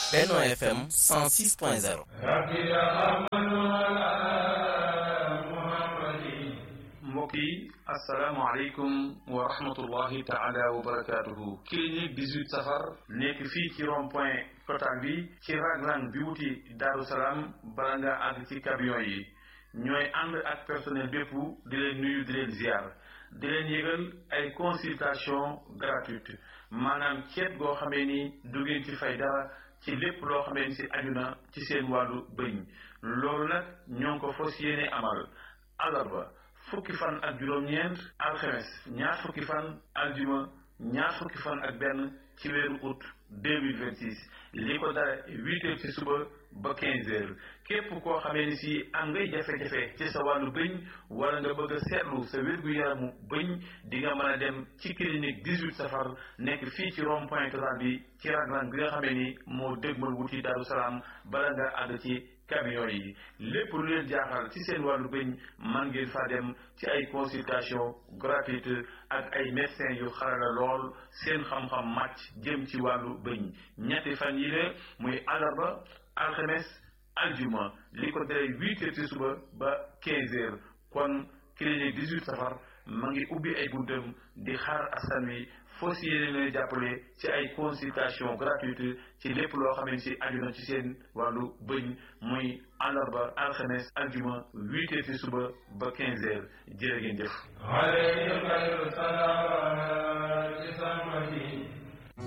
Benno FM 106.0 mbokk yi asalaamaaleykum wa rahmatullahi taala wa barakaatuhu clinique 18 safar nekk fii ci rond point total bi ci raglan bi wuti Daaru Salaam bala nga àgg ci camion yi ñooy ànd ak personnel bépp di leen nuyu di leen ziar di leen yëgal ay consultation gratuite maanaam ceet goo xamee ni du ngeen ci fay dara ci lépp loo xamee ni si aju na ci seen wàllu bëñ loolu nag ñoo ngi ko fas yéene amal alarba fukki fan ak juróom-ñeent alxemes ñaar fukki fan aljuma ñaar fukki fan ak benn ci weeru août 2026 li ko dara huit heures ci suba ba quinze heures képp koo xamee ni si am ngay jafe-jafe ci sa wàllu bëñ wala nga bëgg a seetlu sa wér-gu-yaramu bëñ di nga mën a dem ci clinique 18 safar nekk fii ci rond point total bi ci raglan bi nga xamee ni moo dëgmal wuti Daaru Salaam bala nga àgg ci camion yi lépp lu leen jaaxal ci seen wàllu bëñ man ngeen fa dem ci ay consultation gratuite ak ay médecins yu xarala lool seen xam-xam màcc jëm ci wàllu bëñ ñetti fan yi la muy àllarba alxames aljuma li ko dalee huit heures ci suba ba quinze heures kon clinique 18 safar ma ngi ubbi ay buntam di xaar askan wi foo si yéene leen jàppale ci ay consultation gratuite ci lépp loo xamante si aju na ci seen wàllu bëñ muy àllarba alxames aljuma huit heures ci suba ba quinze heures jërë ngeen jëf